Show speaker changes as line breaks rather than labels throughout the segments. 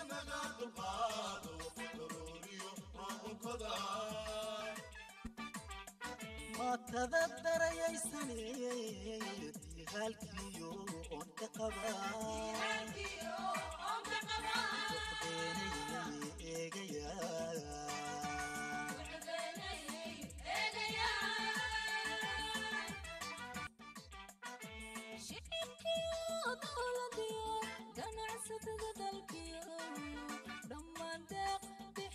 maatada darayaysanee diihaalkiyo oon ka qabaa
ganacsatada dalkiyo dhammaan deeq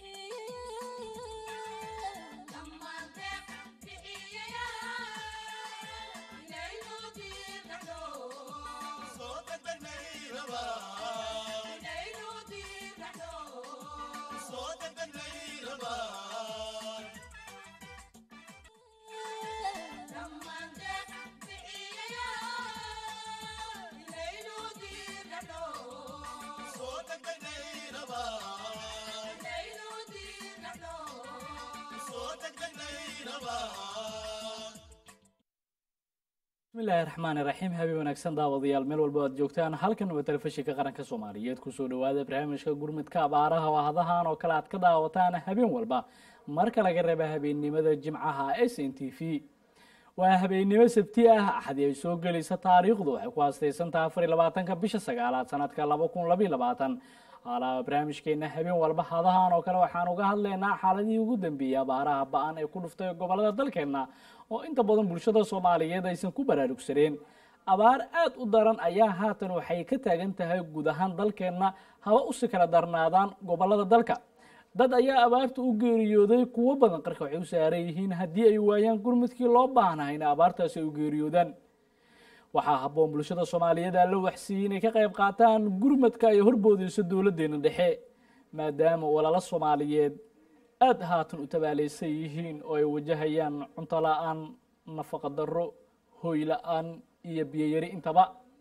bismillahi raxmaani raxiim habeen wanaagsan daawadayaal meel walba aad joogtaan halkan waa telefishinka qaranka soomaaliyeed kusoo dhawaada barnaamijka gurmudka abaaraha oo hadahan oo kale aad ka daawataan habeen walba marka laga reeba habeennimada jimcaha s n t v waa habeennimo sabti ah axadii ay soo gelaysa taariikhdu waxay ku haastaysantaha afar iyo labaatanka bisha sagaalaad sanadka laba kun labayo labaatan haalaha barnaamijkeena habeen walba hadahan oo kale waxaan uga hadlaynaa xaaladihii ugu dambeeyey abaaraha ba-an ee ku dhuftay gobolada dalkeena oo inta badan bulshada soomaaliyeed aysan ku baraarugsaneen abaar aada u daran ayaa haatan waxay ka taagan tahay guud ahaan dalkeenna haba usi kala darnaadaan gobolada dalka dad ayaa abaarta u geeriyooday kuwo badan qarka waxay u saaran yihiin haddii ay waayaan gurmudkii loo baahnaha in abaartaasi ay u geeriyoodaan waxaa habboon bulshada soomaaliyeed aa la waxsiiyey inay ka qayb qaataan gurmadka ay horboodeyso dowladdeena dhexe maadaama walala soomaaliyeed aada haatan u tabaaleysan yihiin oo ay wajahayaan cunto la-aan nafaqa darro hoy la-aan iyo biyoyari intaba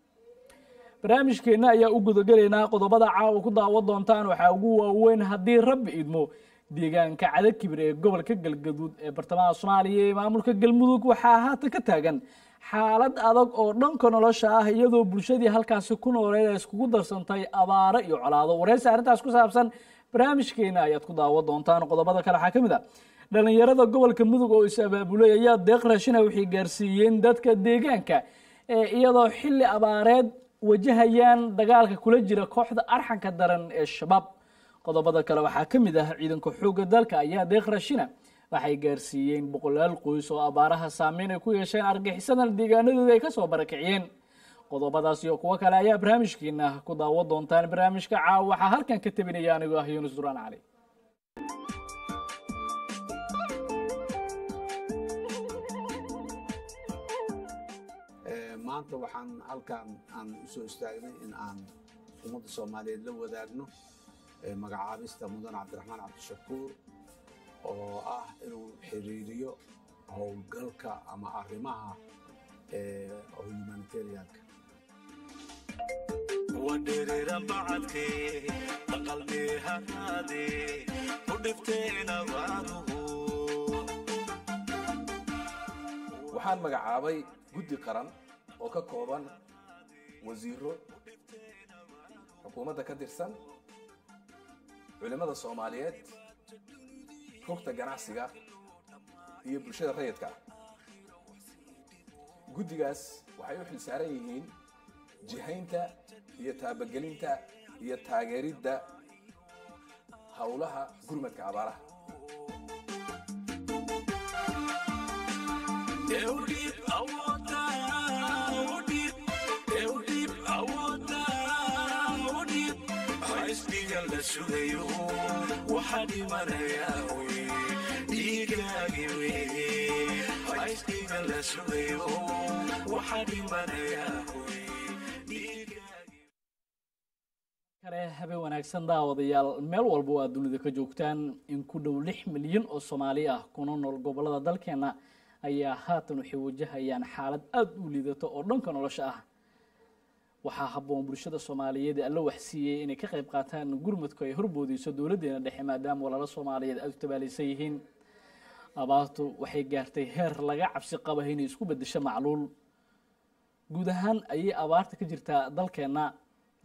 barnaamijkeenna ayaa u gudagelaynaa qodobada caawa ku daawo doontaan waxaa ugu waaweyn haddii rabbi idmo deegaanka cadakibir ee gobolka galgaduud ee bartamaha soomaaliya ee maamulka galmudug waxaa haatan ka taagan xaalad adag oo dhanka nolosha ah iyadoo bulshadii halkaasi ku nooleed ay iskugu darsantay abaaro iyo colaado wareysi arrintaas ku saabsan barnaamijkeena ayaad ku daawo doontaan qodobada kale waxaa ka mid a dhalinyarada gobolka mudug oo is abaabulay ayaa deeq raashina waxay gaarsiiyeen dadka deegaanka ee iyadoo xilli abaareed wajahayaan dagaalka kula jira kooxda arxanka daran ee shabaab qodobada kale waxaa ka mid ah ciidanka xoogga dalka ayaa deeq raashina waxay gaarsiiyeen boqolaal qoys oo abaaraha saameyn ay ku yeesheen argixisadan deegaanadooda ay kasoo barakiciyeen qodobadaas iyo kuwo kale ayaa barnaamijkeena ku daawo doontaan barnaamijka caawa waxaa halkan ka tabinaya anigoo ah yuunus duraan cali
maanta waxaan halkan aan usoo istaagnay in aan ummadda soomaaliyeed la wadaagno magacaabista mudan cabdiraxmaan cabdishakuur oo ah inuu xiriiriyo howlgalka ama arrimaha humanitarianka
wadhiriran bacadkee aqalmee haraadee ku dhifteen abaaruhu
waxaan magacaabay guddi qaran oo ka kooban wasiiro xukuumadda ka tirsan culimmada soomaaliyeed rugta ganacsiga iyo bulshada rayidka ah guddigaas waxay u xil saaran yihiin jihaynta iyo taabagelinta iyo taageeridda howlaha gurmadka abaaraha
Eudip awoodda, Eudip, Eudip awoodda, Eudip. Haysbiga la sugayo, waxaa dhimanaya wey, dhiigaagi wey. Haysbiga la sugayo, waxaa dhimanaya wey, dhiigaagi
kale habeen wanaagsan daawadayaal meel walba oo aad dunida ka joogtaan in ku dhow lix milyan oo soomaali ah kuna nool gobolada dalkeena ayaa haatan waxay wajahayaan xaalad aada u liidato oo dhanka nolosha ah waxaa habboon bulshada soomaaliyeed alla waxsiiyey inay ka qayb qaataan gurmadku ay horboodeyso dowladdeena dhexe maadaama walaalo soomaaliyeed aada u tabaalaysan yihiin abaartu waxay gaartay heer laga cabsi qaba inay isku bedesho macluul guud ahaan ayay abaarta ka jirtaa dalkeenna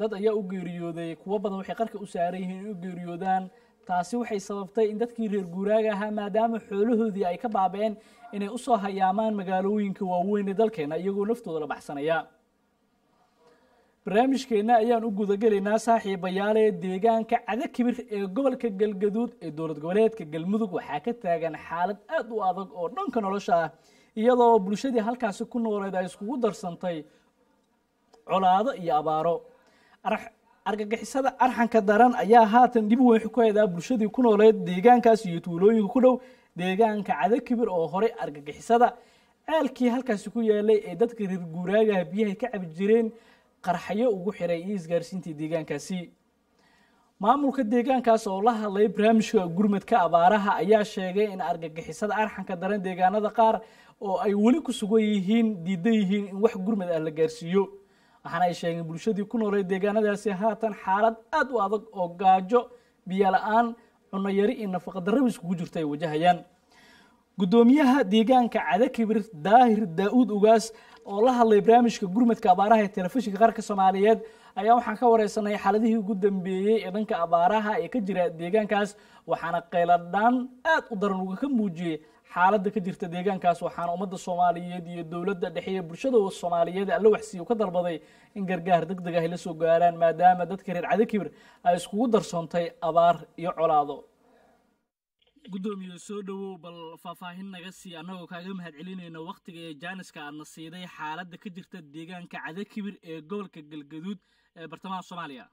dad ayaa u geeriyooday kuwo badan waxay qarka u saaran yihiin in u geeriyoodaan taasi waxay sababtay in dadkii reer guuraaga ahaa maadaama xoolahoodii ay ka baaba'een inay usoo hayaamaan magaalooyinka waaweyn ee dalkeena iyagoo naftooda la baxsanaya barnaamijkeenna ayaan u gudagelaynaa saaxiibayaale deegaanka cadakibir ee gobolka galgaduud ee dowlad goboleedka galmudug waxaa ka taagan xaalad aad u adag oo dhanka nolosha ah iyadoo bulshadii halkaasi ku nooleed ay iskugu darsantay colaado iyo abaaro Ar- argagixisada arxanka daran ayaa haatan dhib weyn ku heedaa bulshadii ku nooleed deegaankaas iyo tuulooyinka ku dhow deegaanka cadakibir oo horey argagixisada ceelkii halkaasi ku yaalay ee dadka reer guuraagaha biyahay ka cabi jireen qarxayo ugu xiray iyo isgaarsiintii deegaankaasi maamulka deegaankaas oo la hadlay barnaamijka gurmadka abaaraha ayaa sheegay in argagixisada arxanka daran deegaanada qaar oo ay weli ku sugan yihiin diidan yihiin in wax gurmad ah la gaarsiiyo waxaana ay sheegeen bulshadii ku nooleed deegaanadaasi haatan xaalad aad u adag oo gaajo biyo la-aan cunno yari iyo nafaqa darraba iskugu jirta ay wajahayaan guddoomiyaha deegaanka cadakibir daahir daa-uud ugaas oo la hadlay barnaamijka gurmadka abaaraha ee telefishinka qaranka soomaaliyeed ayaa waxaan ka wareysanay xaaladihii ugu dambeeyey ee dhanka abaaraha ee ka jira deegaankaas waxaana qayladhaan aad u daran uga ka muujiyey xaaladda ka jirta deegaankaas waxaana ummadda soomaaliyeed iyo dowladda dhexe iyo bulshada soomaaliyeed alla waxsiiyo ka dalbaday in gargaar deg deg ah ay la soo gaaraan maadaama dadka reer cadakibir ay iskugu darsoontay abaar iyo colaado guddoomiye soo dhowow bal faahfaahin naga sii annagoo kaaga mahad celinayna wakhtiga ee jaaniska aadna siiday xaaladda ka jirta deegaanka cadakibir ee gobolka galgaduud ee bartamaha soomaaliya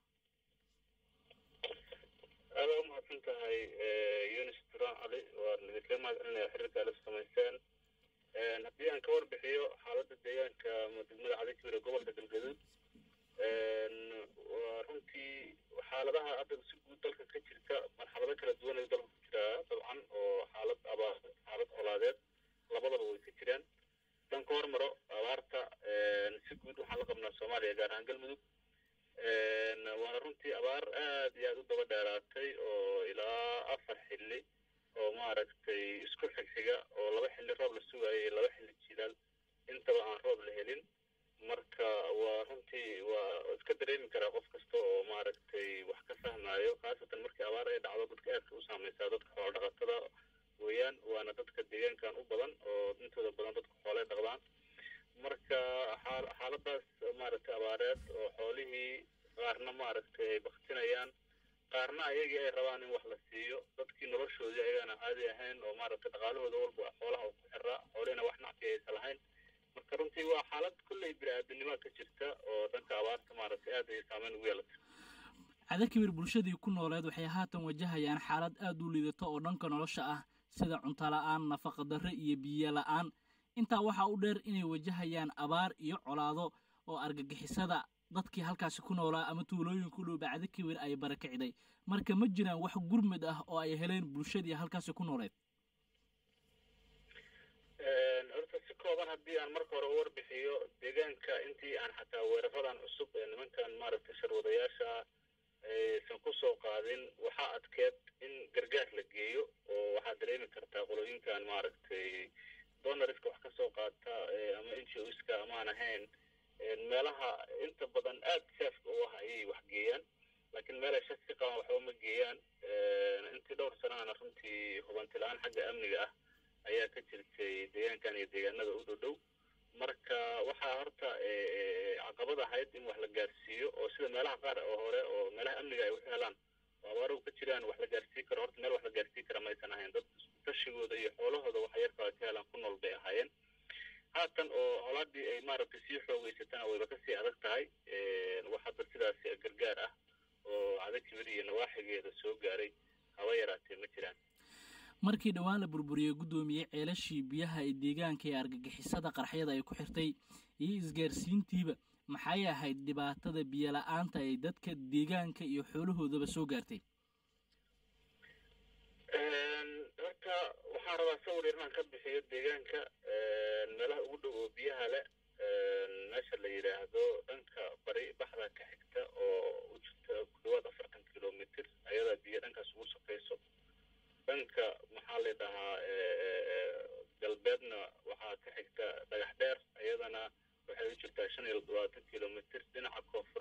aada u mahadsan tahay yunis turan cali waan idinkaga mahad celinaya xiriirka ala samayseen haddii aan ka warbixiyo xaaladda deegaanka degmada cadakibir ee gobolka galgaduud waa runtii xaaladaha hadda si guud dalka ka jirta marxalado kala duwan ayuu dalka ku jiraa dabcan oo xaalad abaar xaalad colaadeed labadaba way ka jiraan dan ka hormaro abaarta si guud waxaan la qabnaa soomaaliya gaar ahaan galmudug waana runtii abaar aad iyo aad u daba dheeraatay oo ilaa afar xilli oo maaragtay isku xigxiga oo laba xilli roob la sugayo iyo laba xilli jilaal intaba aan roob la helin marka waa runtii waa iska dareemi karaa qof kasta oo maaragtay wax ka fahmayo khaasatan markii abaar ay dhacdo dadka aadka u saameysaa dadka xoolo dhaqatada weeyaan waana dadka deegaankan u badan oo intooda badan dadka xoolay dhaqdaan marka xaal- xaaladaas maaragtay abaareed oo xoolihii qaarna maaragtay ay baktinayaan qaarna ayagii ay rabaan in wax la siiyo dadkii noloshoodii ayagaana caadi ahayn oo maaragtay dhaqaalahooda walba xoolaha uu ku xiraa xoolihina wax nacfi aysan lahayn marka runtii waa xaalad kolley bini-aadanimo ka jirta oo dhanka abaarta maaragtay aad ay saameyn ugu yeelatay
cadakibir bulshadii ku nooleed waxay haatan wajahayaan xaalad aad u liidato oo dhanka nolosha ah sida cunto la-aan nafaqa darre iyo biyo la-aan intaa waxaa u dheer inay wajahayaan abaar iyo colaado oo argagixisada dadkii halkaasi ku noolaa ama tuulooyinka u dhow bacdakibir ay barakicday marka ma jiraan wax gurmad ah oo ay heleen bulshadii halkaasi ku nooleed
horta si kooban haddii aan marka hore u warbixiyo deegaanka intii aan xataa weeraradan cusub ee nimankan maaragtay sharwadayaasha aysan ku soo qaadin waxaa adkeed in gargaar la geeyo oo waxaad dareemi kartaa qolooyinkan maaragtay donariska wax ka soo qaata eh, ama n g oska amaan ahayn meelaha inta badan aad saafka u ah ayay wax geeyaan laakiin meel ay shaki ka qabaan waxba ma geeyaan intii dhowr sanana runtii hubanti la-aan xagga amniga ah ayaa ka jirtay deegaankan iyo deegaanada u dhow dhow marka waxaa horta caqabad ahayd in wax la gaarsiiyo oo sida meelaha qaar oo hore oo meelaha amniga ay waxu helaan oo abaaruhu ka jiraan wax la gaarsii karo horta meel wax la gaarsii kara maysan ahayn dad tashigooda iyo xoolahooda wax yarka ay ka helaan ku nool bay ahaayeen haatan oo colaadii ay maaragtay sii xoogeysatana wayba kasii adag tahay wax hadda sidaas gargaar ah oo cadakibir iyo nawaaxigeeda soo gaaray haba yaraatee ma jiraan
markii dhowaan la burburiyey guddoomiyey ceelashii biyaha ee deegaanka ee argagixisada qarxyada ay ku xirtay iyo isgaarsiintiiba maxay ahayd dhibaatada biyo la-aanta ay dadka deegaanka iyo xoolahoodaba soo gaartay
horta waxaan rabaa sawir yar inaan ka bixiyo deegaanka meelaha ugu dhow oo biyaha leh meesha la yidhaahdo dhanka bari baxda ka xigta oo u jirta ku dhawaad afartan kilomitr ayadaa biyo dhankaas ugu sokayso dhanka maxaa la dhahaa galbeedna waxaa ka xigta dhagax dheer iyadana waxay u jirtaa shan iyo labaatan kilomitr dhinaca koonfurna qayba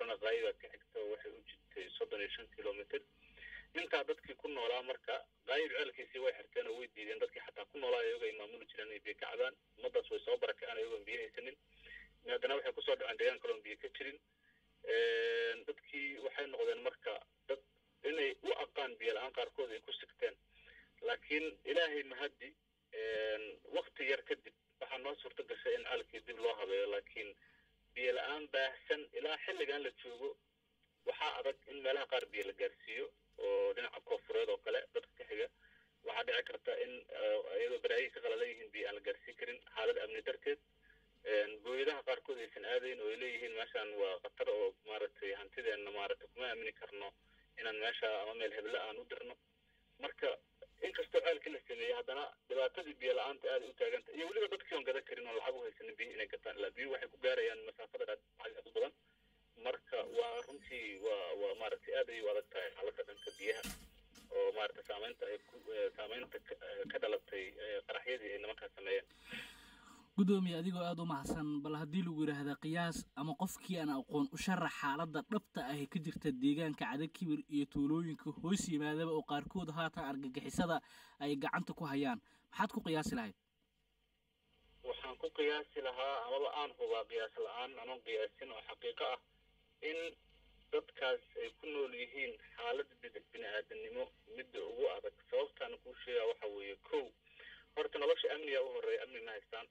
baa ka xigta oo waxay u jirtay soddon iyo shan kilomitr intaa dadkii ku noolaa marka qaayib ceelkiisii way xirteen oo way diideen dadkii xataa ku noolaa iyago ay maamuli jireen inay biyo ka cabaan ummadaas way soo barakaceen iyagoon biyo haysanin haddana waxay kusoo dhaceen deegaan kaloon biyo ka jirin dadkii waxay noqdeen marka dad inay u aqaan biyo la-aan qaarkood ay ku sigteen laakiin ilaahay mahaddi wakti yar kadib waxaa noo suurto gashay in caalkii dib loo habeeyo laakiin biyo la-aan baahsan ilaa xilligan la joogo waxaa adag in meelaha qaar biyo la gaarsiiyo oo dhinaca koofureed oo kale dadka ka xiga waxaa dhici karta in iyadoo baraayihii ka qalalan yihiin biyo aan la gaarsiin karin xaalada amni darteed gooyadaha qaarkood aysan aadayn oo ay leeyihiin meeshaan waa khatar oo maaragtay hantideenna maaragtay kuma aamini karno inaan meesha ama meel hebla aan u dirno marka inkastoo ceelkii la sameeyey haddana dhibaatadii biyo la-aanta aada u taaganta iyo weliba dadkii oon gadan karin oo lacag u haysanin biyo inay gataan ilaa biyo waxay ku gaarayaan masaafada aad aad u badan marka waa runtii waa waa maaragtay aad ayay u adag tahay xaaladda dhanka biyaha oo maaragtay saameynta ay ku saameynta ka dhalatay qaraxyadii ay nimankaa sameeyeen
gudoomiye adigoo aada u mahadsan bal haddii lagu yidhaahda qiyaas ama qofkii aan aqoon u sharax xaaladda dhabta ahi ka jirta deegaanka cadakibir iyo tuulooyinka hoos yimaadaba oo qaarkood haatan argagixisada ay gacanta ku hayaan maxaad ku qiyaasi lahayd
waxaan ku qiyaasi lahaa amaba aan hubaa qiyaas la-aan anoon qiyaasin oo xaqiiqo ah in dadkaas ay ku nool yihiin xaalada bini aadamnimo midda ugu adag sababtaana kuu sheegaa waxa weeye kow horta nolosha amniga u horeeya amni ma haystaan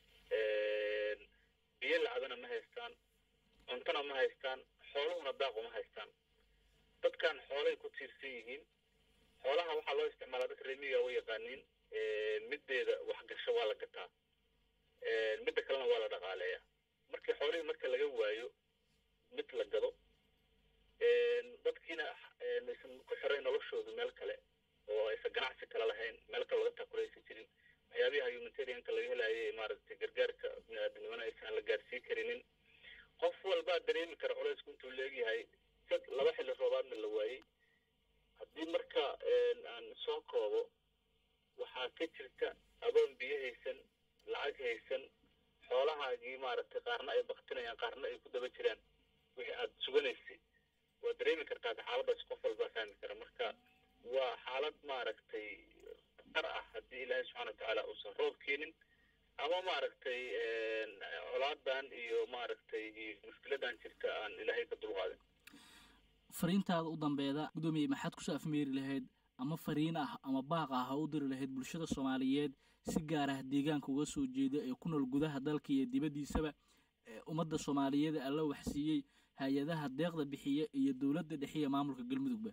biyo lacabana ma haystaan cuntona ma haystaan xooluhuna daaqo ma haystaan dadkan xoolay ku tiirsan yihiin xoolaha waxaa loo isticmaalaa dadka reemiga way yaqaaniin middeeda waxgasho waa la gataa midda kalena waa la dhaqaaleeyaa markii xoolihii marka laga waayo mid la gado dadkiina aysan ku xiray noloshoodu meel kale oo aysan ganacsi kale lahayn meel kale laga takulaysan jirin waxyaabiha humanitarianka laga helaayay maaragtay gargaarka biniaadamnimana aysan la gaarsiin karinin qof walbaa dareemi kara culaysku intuu leegyahay sad laba xilli roobaadna la waayey haddii marka aan soo koobo waxaa ka jirta adoon biyo haysan lacag haysan xoolahaagii maaragtay qaarna ay baktinayaan qaarna ay ku daba jiraan wixii aad suganaysay waa dareemi kartaa xaaladaas qof walbaa fahmi kara marka waa xaalad maaragtay khatar ah haddii ilaahay subxana watacaala uusan roob keenin ama maaragtay colaadan iyo maaragtay iyo mushkiladan jirta aan ilaahay ka dulqaadin
fariintaada u dambeeda gudoomiye maxaad kusoo afmeeri lahayd ama fariin ah ama baaq ah ha u diri lahayd bulshada soomaaliyeed si gaar ah deegaanka uga soo jeeda ee ku nool gudaha dalka iyo dibaddiisaba ummadda soomaaliyeed alla waxsiiyey hay-adaha deeqda bixiya iyo dowladda dhexiya maamulka galmudugba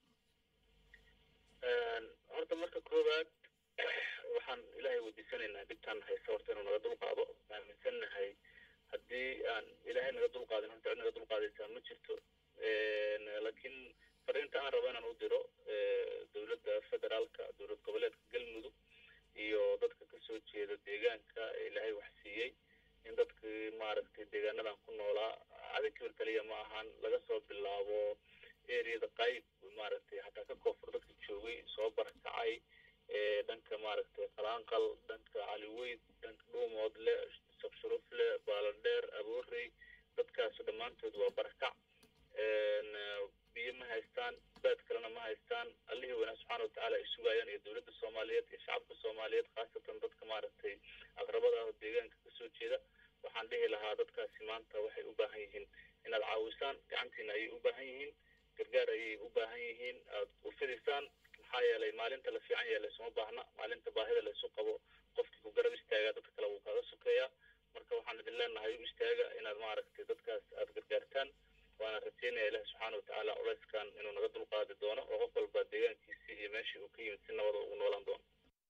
horta marka koowaad waxaan ilaahay weydiisanaynaa dhibtaan haysa horta inuu naga dulqaado aaminsannahay haddii aan ilaahay naga dulqaadin horta cid naga dulqaadaysaa ma jirto laakiin fariinta aan rabo inaan u diro dowladda federaalka dowlad goboleedka galmudug iyo dadka kasoo jeeda deegaanka ee ilaahay wax siiyey in dadkii maaragtay deegaanadan ku noolaa cadakibir kaliya ma ahan laga soo bilaabo eriyada qayb maaragtay hataa ka koonfur dadka joogay soo barakacay dhanka maaragtay qalaanqal dhanka caliweyd dhanka dhuumoodle sabshurufle baaladheer aboorey dadkaas dhammaantood waa barakac biyo ma haystaan baad kalena ma haystaan allihii wanaag subxaana watacaala ay sugayaan iyo dowladda soomaaliyeed iyo shacabka soomaaliyeed khaasatan dadka maaragtay aqrabada ah oo deegaanka kasoo jeeda waxaan dhihi lahaa dadkaasi maanta waxay u baahan yihiin inaad caawisaan gacantiina ayay u baahan yihiin gargaar ayay u baahan yihiin aad u fidisaan maxaa yeelay maalinta la fiican yahay laysuma baahna maalinta baahida laysu qabo qofkii ku garab istaagaa dadka kale wuu kaaga sokeeyaa marka waxaan idin leenahay u istaaga inaad maaragtay dadkaas aad gargaartaan waana rajeynaya ilahi subxaana watacaala culayskan inuu naga dulqaadi doono oo qof walba deegaankiisii iyo meeshii uu ka yimid si nabada ugu noolaan doono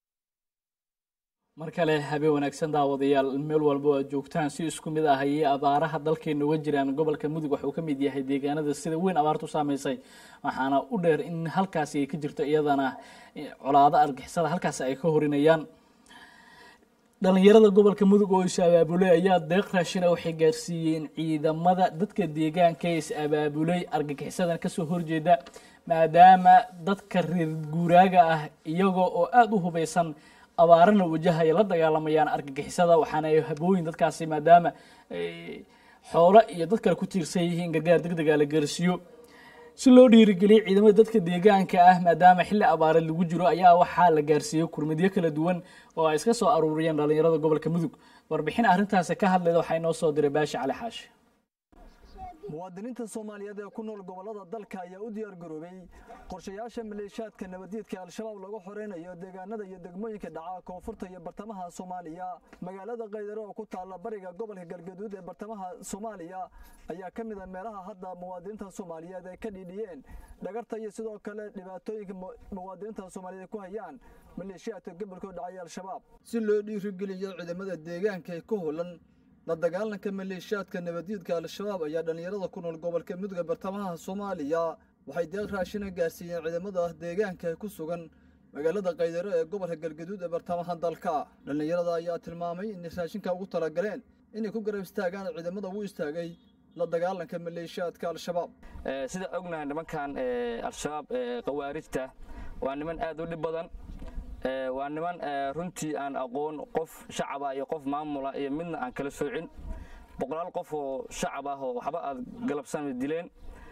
mar kale habeen wanaagsan daawadayaal meel walba oo aad joogtaan si isku mid ah ayay abaaraha dalkeena uga jiraan gobolka mudug waxuu ka mid yahay deegaanada sida weyn abaartu saameysay waxaana u dheer in halkaasi ay ka jirto iyadana colaado argixisada halkaasi ay ka horinayaan dhalinyarada gobolka mudug oo is abaabulay ayaa deeq raashina waxay gaarsiiyeen ciidamada dadka deegaanka ee is abaabulay argagixisadan kasoo horjeeda maadaama dadka reer guuraaga ah iyagoo oo aada u hubeysan abaarana wajahaya la dagaalamayaan argagixisada waxaana ay habooyin dadkaasi maadaama xoolo iyo dad kale ku tiirsan yihiin gargaar deg dega la gaarsiiyo si loo dhiirigeliyo ciidamada dadka deegaanka ah maadaama xilli abaareed lagu jiro ayaa waxaa la gaarsiiyey kurmidyo kala duwan oo ay iska soo aruuriyeen dhallinyarada gobolka mudug warbixin arrintaasi ka hadlayda waxaa inoo soo diray baashi cali xaashi
muwaadiniinta soomaaliyeed ee ku nool gobollada dalka ayaa u diyaar garoobay qorshayaasha maleeshiyaadka nabaddiidka al-shabaab lagu xoreynayo deegaanada iyo degmooyinka dhaca koonfurta iyo bartamaha soomaaliya magaalada kaydare oo ku taalla bariga gobolka galgaduud ee bartamaha soomaaliya ayaa ka mid a meelaha hadda muwaadiniinta soomaaliyeed ay ka dhiidhiyeen dhagarta iyo sidoo kale dhibaatooyinka muwaadiniinta soomaaliyeed ku hayaan maleeshiyaadka gobolka u dhacaya al-shabaab si loo dhiirigeliyo ciidamada deegaanka ee ku hulan la dagaalanka maleeshiyaadka nabaddiidka al-shabaab ayaa dhallinyarada ku nool gobolka mudugga bartamaha soomaaliya waxay deeq raashina gaarsiiyeen ciidamada deegaanka ee ku sugan magaalada kaydaro ee gobolka galgaduud ee bartamaha dalka dhallinyarada ayaa tilmaamay inay raashinka ugu talagaleen inay ku garab istaagaan ciidamada u istaagay la dagaalanka maleeshiyaadka al-shabaab
sida ognahay nimankan al-shabaab khawaarijta waa niman aad u dhib badan waa niman runtii aan aqoon qof shacaba iyo qof maamula iyo midna aan kala soocin boqolaal qof oo shacab ah oo waxba aad galabsan dileen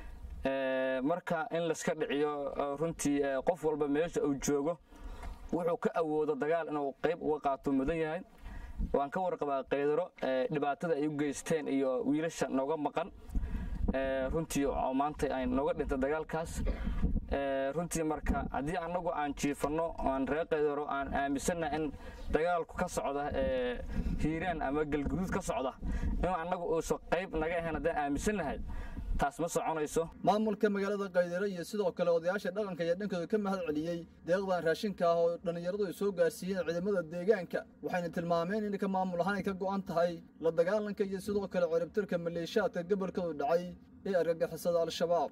marka in layska dhiciyo runtii qof walba meesha uu joogo wuxuu ka awoodo dagaal inuu qayb uga qaato mudan yahay waan ka warqabaa kaydaro dhibaatada ay u geysteen iyo wiilasha nooga maqan runtii oo maanta ay nooga dhintay dagaalkaas runtii marka haddii annagu aan jiifanno aan reer kaydaro aan aaminsannaha in dagaalku ka socda hiiraan ama galguduud ka socda in annagu uusan qayb naga ahayn haddaan aaminsannahay taas ma soconayso
maamulka magaalada kaydare iyo sidoo kale odayaasha dhaqanka ayaa dhankooda ka mahad celiyey deeqdan raashinka ah oo dhallinyaradu ay soo gaarsiiyeen ciidamada deegaanka waxayna tilmaameen in ka maamul ahaan ay ka go'an tahay la dagaalanka iyo sidoo kale ciribtirka maleeshiyaadka gobolkadu dhacay ee argagixisada al-shabaab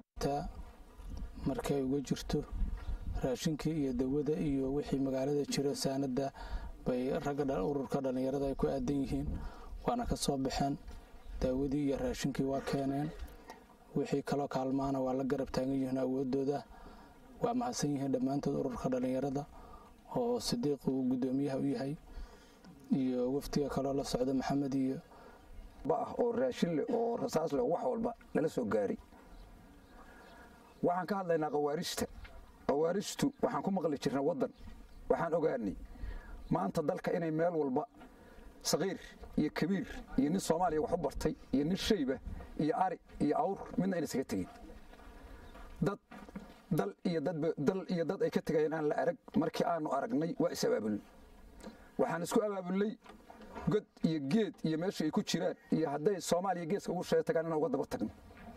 markay uga jirto raashinkii iyo dawada iyo wixii magaalada jira saanada bay ragga ururka dhallinyarada ay ku aadan yihiin waana ka soo baxeen daawadii iyo raashinkii waa keeneen wixii kaloo kaalmaana waa la garab taagan yihiin awoodooda waa mahadsan yihiin dhammaantood ururka dhallinyarada oo sidiiq uu guddoomiyaha u yahay iyo wafdiga kaloo la socda maxamed iyo
ah oo raashin leh oo rasaas leh wax walba lala soo gaaray waxaan ka hadlaynaa khawaarijta khawaarijtu waxaan ku maqli jirnay waddan waxaan ogaanay maanta dalka inay meel walba saqiir iyo kabiir iyo nin soomaaliya wax u bartay iyo nin shayba iyo ari iyo awr midna inaysaga tegin dad dal iyo dadba dal iyo dad ay ka tegayeen aan la arag markii aanu aragnay waa is abaabulnay waxaan isku abaabulnay god iyo geed iyo meesha ay ku jiraan iyo hadday soomaaliya geeska ugu sheega tagaan inaan uga daba tagno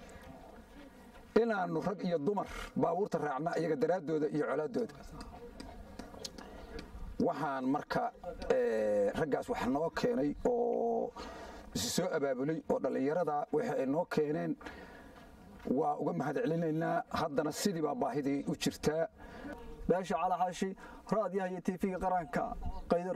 inaannu rag iyo dumar baabuurta raacna iyaga daraaddooda iyo colaaddooda waxaan marka raggaas wax noo keenay oo isi soo abaabulay oo dhallinyarada waxa ay noo keeneen waa uga mahad celinaynaa haddana sidii baa baahidii u jirtaa
beesha calaxaashi raadiyaha iyo tv-ga qaranka qaydaro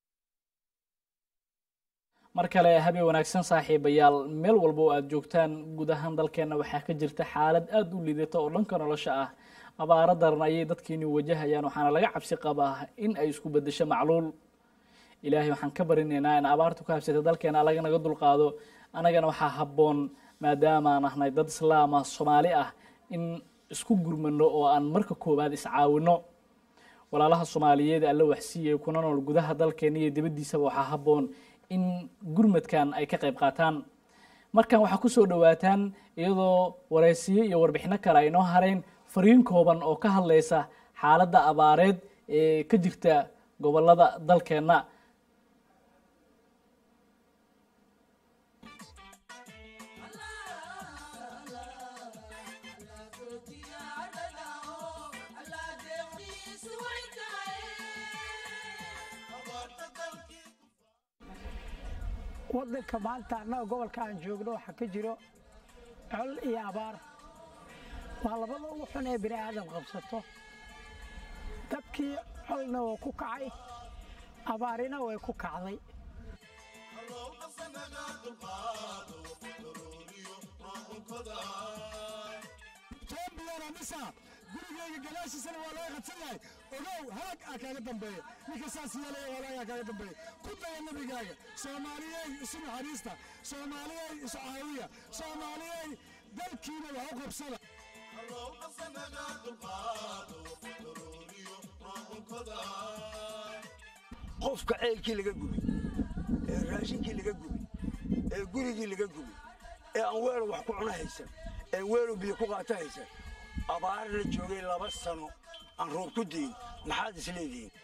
mar kale habeen wanaagsan saaxiibayaal meel walba oo aada joogtaan guud ahaan dalkeenna waxaa ka jirta xaalad aada u liidata oo dhanka nolosha ah abaaro daran ayay dadkiini wajahayaan waxaana laga cabsi qabaa in ay isku bedesho macluul ilaahay waxaan ka barinaynaa in abaartu ka habsata dalkeena alaga naga dulqaado annagana waxaa habboon maadaamaan ahnay dad islaama soomaali ah in isku gurmano oo aan marka koowaad iscaawino walaalaha soomaaliyeed alla waxsiiyay kuna nool gudaha dalkeena iyo dibaddiisaba waxaa habboon in gurmadkan ay ka qayb qaataan markan waxaa kusoo dhawaataan iyadoo waraysiyo iyo warbixino kale ay noo hareen fariin kooban oo ka hadlaysa xaaladda abaareed ee ka jirta gobolada dalkeenna
waddanka maanta annaga gobolka aan joogno waxaa ka jiro col iyo abaar waa labada ugu xun ee bini aadam qabsato dadkii colna waa ku kacay abaarina way ku kacday
gurigayga gadaashiisana waa laga qadsan yahay ogow halag aa kaaga dambeeya ninka saas yeelaya walaagaa kaaga dambeeya ku daya nabigaaga soomaaliyey isu naxariista soomaaliyey isu caawiya soomaaliyey dalkiina wax u qabsada
qofka ceelkii laga gubay ee raashinkii laga gubay ee gurigii laga gubay ee aan weelo wax ku cuna haysan ee weelo biyo ku qaato haysan abaarna joogay laba sano aan roob ku diin maxaad is leedihiin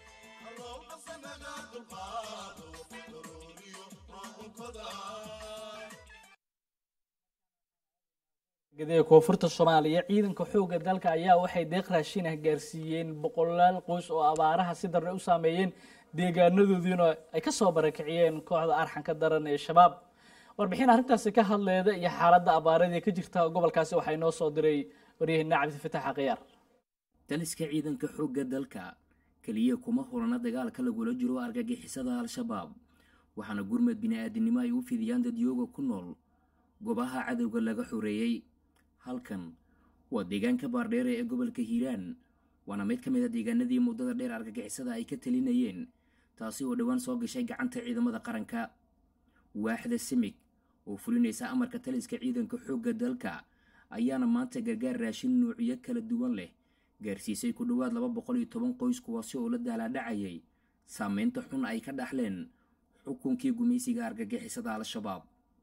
gadaha koonfurta soomaaliya ciidanka xoogga dalka ayaa waxay deeq raashin ah gaarsiiyeen boqolaal qoys oo abaaraha si darre u saameeyeen deegaanadoodiina ay ka soo barakiciyeen kooxda arxanka daran ee shabaab warbixin arrintaasi ka hadleeda iyo xaaladda abaaradii ka jirta gobolkaasi waxaa inoo soo diray waryaheena cabdifatax akhyaar
taliska ciidanka xoogga dalka keliya kuma hulana dagaalka lagula jiro argagixisada al-shabaab waxaana gurmad bini-aadinimo ay u fidiyaan dadyooga ku nool goobaha cadowga laga xoreeyey halkan waa deegaanka baardheere ee gobolka hiiraan waana mid ka mid a deegaanadii muddada dheer argagixisada ay ka talinayeen taasi oo dhowaan soo gashay gacanta ciidamada qaranka waaxda simig oo fulinaysa amarka taliska ciidanka xoogga dalka ayaana maanta gargaar raashin nuuciyo kala duwan leh gaarsiisay ku dhowaad laba boqol iyo toban qoys kuwaasi oo la daalaadhacayay saameynta xun ay ka dhaxleen xukunkii gumaysiga argagixisada al-shabaab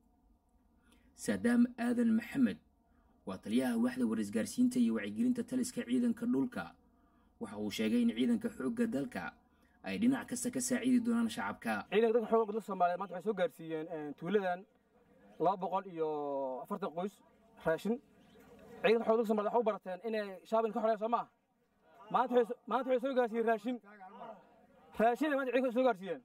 saadaam aadan maxamed waa taliyaha waaxda warisgaarsiinta iyo wacyigelinta taliska ciidanka dhulka waxa uu sheegay in ciidanka xoogga dalka ay dhinac kasta ka saacidi doonaan shacabka
ciidanka dadka xoogga dalka soomaaliyeed maanta waxay soo gaarsiiyeen tuuladan laba boqol iyo afartan qoys raashin ciidanka xoogga dalka soomaaliyeed waxay u barateen inay shaabin ka xoreeyaan soo maaha maanta waxay maanta waxay soo gaarsiiyeen raashin raashin ay maanta ciidanka soo gaarsiiyeen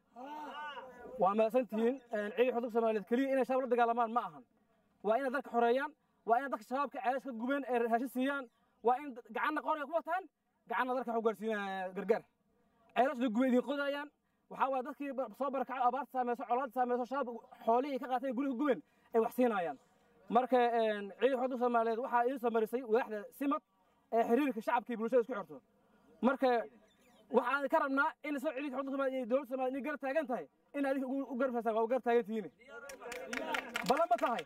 waa mahadsantihiin ciidanka xoogga dalka soomaaliyeed keliya inay shabaab la dagaalamaan ma ahan waa inay dalka xoreeyaan waa inay dadka shabaabka ceelas ka gubeen ee raashin siiyaan waa in gacanna qoray ku wataan gacanna dalka waxu gaarsiinaya gargaar ceelas la gubay idin qodayaan waxaa waaye dadkii soo barakacay abaarta saameyso colaadda saameyso shabaab xoolihii ka qaateen guriga gubeen ay wax siinayaan marka ciidanka xoogga soomaaliyeed waxaa idin soo marisay waaxda simad ee xiriirka shacabka iyo bulshada isku xirto marka waxaan ka rabnaa in soo ciidanka xoogga soomaaliyeed iyo dowladda soomaaliyeed inay garab taagan tahay in adinka u garabsaysaan waa u garab taagan tihiin balan ma tahay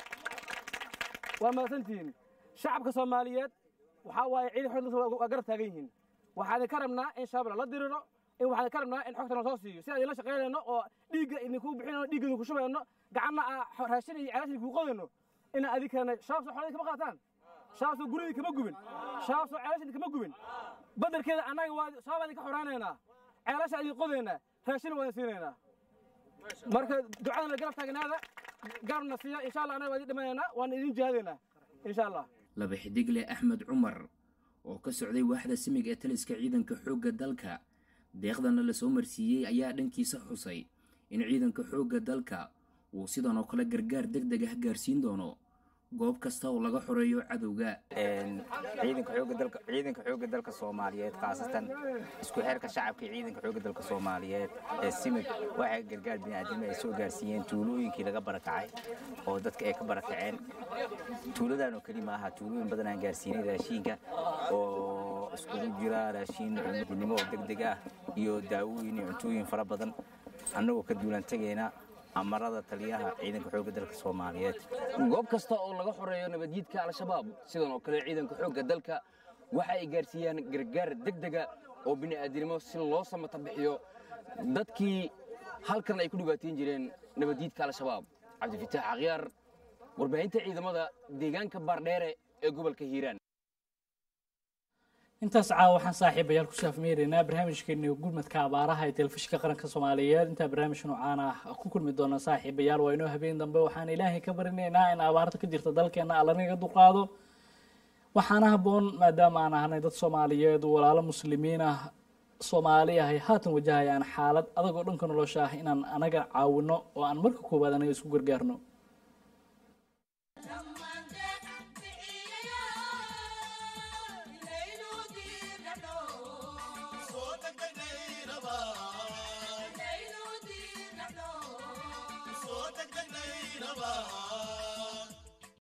waa mahadsantihiin shacabka soomaaliyeed waxaa waaye ciidanka xoogga waa garab taagan yihiin waxaan ka rabnaa in shabaab la diriro in waxaan ka rabnaa in xogta soo siiyo si aan idinla shaqaynayno oo dhiigga idinku bixinayno dhiigga idinku shubayno gacanna aa raashin iyo ceelashin idinku qodayno ina adinkana shabaab soo xoolada kama qaataan shabaab soo guridii kama gubin shabaab soo ceelashin kama gubin badarkeeda annaga waa shabaab idinka xoraynaynaa ceelasha idin qodaynaa raashina waa idin siinaynaa marka ducadana garab taagnaada garabna siiya insha allah annaga waa idin dhimanaynaa waana idin jihaadaynaa insha allah
laba xidigle axmed cumar oo ka socday waaxda simig ee taliska ciidanka xoogga dalka deeqdana la soo marsiiyey ayaa dhankiisa xusay in ciidanka xoogga dalka uu sidan oo kale gargaar deg deg ah gaarsiin doono goob kasta oo laga xoreeyo cadowga
ciidanka xoogga dalka ciidanka xoogga dalka Soomaaliyeed khaasatan isku xirka shacabka ciidanka xoogga dalka Soomaaliyeed ee simid waxay gargaar bini'aadamada ay soo gaarsiiyeen tuulooyinkii laga barakacay oo dadka ay ka barakaceen tuuladan oo kaliya maaha tuulooyin badan aan gaarsiinay raashinka oo iskugu jira raashin cunidnimo oo degdeg ah iyo daawooyin iyo cuntooyin fara badan annagoo ka duulan tagayna amarada taliyaha ciidanka xoogga dalka Soomaaliyeed
goob kasta oo laga xoreeyo nabadgelyadka al-shabaab sidan oo kale ciidanka xoogga dalka waxa ay gaarsiiyaan gargaar degdega oo bini'aadinimo si loo samata bixiyo dadkii halkan ay ku dhibaateyn jireen nabadgelyadka al-shabaab cabdifitaax akhyaar warbaahinta ciidamada deegaanka baardheere ee gobolka hiiraan
intaas caawa waxaan saaxiibayaal ku saafmeynaynaa barnaamijkeeni gurmadka abaaraha ee telefishinka qaranka soomaaliyeed intaa barnaamij noocaan ah ku kulmi doona saaxiibayaal waa inoo habeen dambe waxaan ilaahay ka barinaynaa in abaarta ka jirta dalkeena allanaga dulqaado waxaana habboon maadaama aan ahnay dad soomaaliyeed walaalo muslimiin ah soomaali ahay haatan wajahayaan xaalad adag oo dhanka nolosha ah inaan anaga caawino oo aan marka koowaad anaga isku gargaarno
Bye.